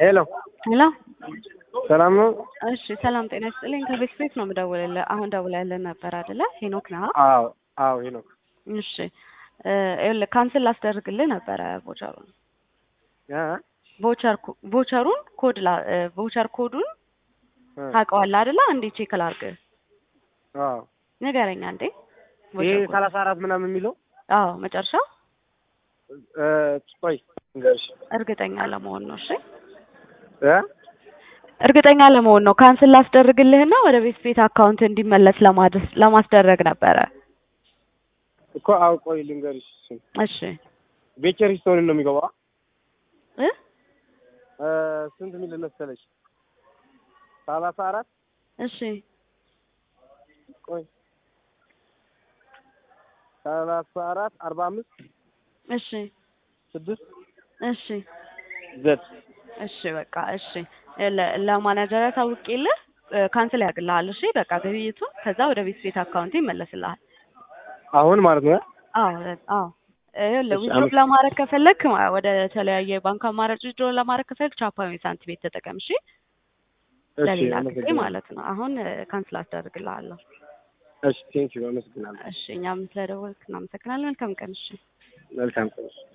ሄሎ ሄሎ ሰላም ነው? እሺ ሰላም ጤና ይስጥልኝ። ከቤት ቤት ነው የምደውልልህ። አሁን ደውለህልን ነበር አይደለ? ሄኖክ ነህ? አዎ አዎ ሄኖክ እሺ ይኸውልህ ካንስል ላስደርግልህ ነበረ ቮቸሩን እ ቮቸር ቮቸሩን ኮድ ላ ቮቸር ኮዱን ታውቀዋለህ አይደለ? እንዴ ቼክ ላድርግ አዎ ንገረኝ አንዴ። ይሄ ቮቸር ኮድ። ሰላሳ አራት ምናምን የሚለው አዎ መጨረሻው እ ቆይ እንገርሽ እርግጠኛ ለመሆን ነው። እሺ እ እርግጠኛ ለመሆን ነው። ካንስል ላስደርግልህና ወደ ቤት ቤት አካውንት እንዲመለስ ለማድረስ ለማስደረግ ነበረ። እኮ አዎ ቆይ ልንገርሽ እሱን። እሺ ቤቸር ሂስቶሪ ነው የሚገባው እ እ ስንት ሚል መሰለሽ ሰላሳ አራት እሺ ቆይ ሰላሳ አራት አርባ አምስት እሺ ስድስት እሺ ዘት እሺ በቃ እሺ ለ- ለማናጀር ታውቂልህ ካንስል ያደርግልሃል። እሺ በቃ ግብይቱን ከዛ ወደ ቤት ቤት አካውንት ይመለስልሃል። አሁን ማለት ነው እ? አዎ አዎ ይኸውልህ እሺ፣ ዊዝድሮ አመስ- ለማድረግ ከፈለክ ማ- ወደ ተለያየ ባንክ አማራጭ ዊዝድሮ ለማድረግ ከፈለክ ቻፓ ወይ ሳንቲም ቤት ተጠቀም። እሺ እሺ ለሌላ ጊዜ አመሰግናለሁ። ማለት ነው። አሁን ካንስል አስደርግልሃለሁ። እሺ ቴንኪው አመሰግናለሁ። እሺ እኛም ስለደወልክ እናመሰግናለን። መልካም ቀን። እሺ መልካም ቀን